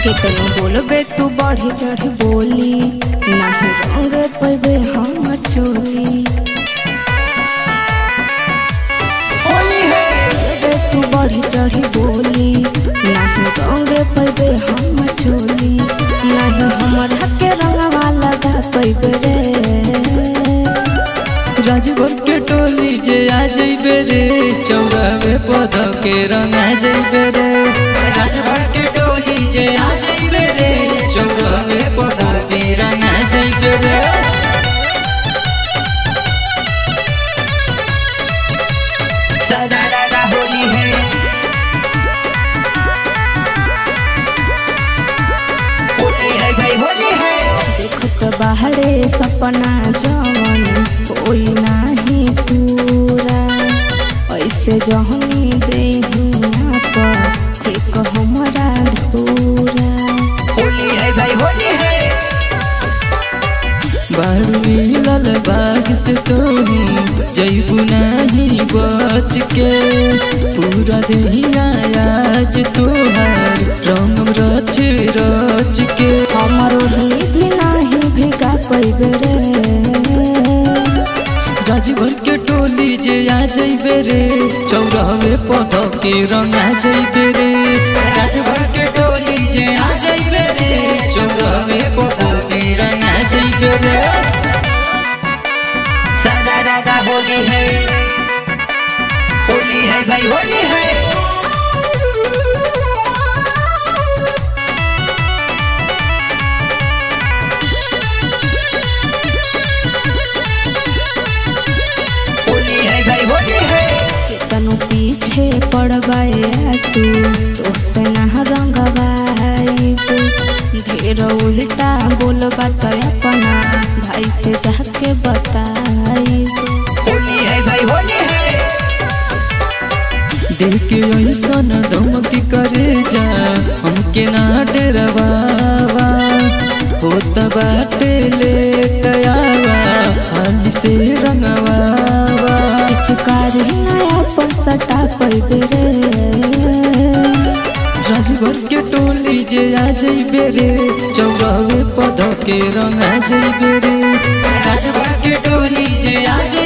केतनो बोलबे तू बढ़ी चढ़ी बोली नाही रंग पैबे हमर चोली होली है बोलबे तू बढ़ी चढ़ी बोली नाही रंग पैबे हमर चोली नाही हमर हके रंगवा लगा पैबे रे राजभर के टोली जे आ जइबे रे चौराहे पद के रंगा जइबे रे राजभर के टोली जे आ जइबे रे चौराहे पदा पे रंगा जइबे रे सदा रारा होली है होली है भाई होली है देखत बाहरे सपना जवन कोई नाही पूरा ऐसे जहनी देहिया पर एक हमरा धूरा होली है भाई होली है बारू मिलल बाग से तोही जइबू नहीं बच के पूरा देहिया आज तोहार रंग रच रच के हमर ओढ़नी भी नाही भिगा पैबे रे राजभर के टोली जे आ जइबे रे चौराहे पद के रंगा जइबे रे राजभर के टोली जे आ जइबे रे चौराहे पदा पे रंगा जइबे रे सदा रारा होली है होली है भाई होली है होली है भाई होली है तनु पीछे पड़बाए आसू तोसे ना रंगवाइब ढेर उल्टा बोलबा त अपना भाई से जाके बताइब होली है भाई होली है देख के ऐसन धमकी करे जा हमके ना डरवावा होत बाटे ले आवा हाली से रंगवावा चिकारी नया पर सटा पैबे रे राजभर के टोली जे आ जइबे रे चौराहे पद के रंगा जइबे रे राजभर के टोली जे आ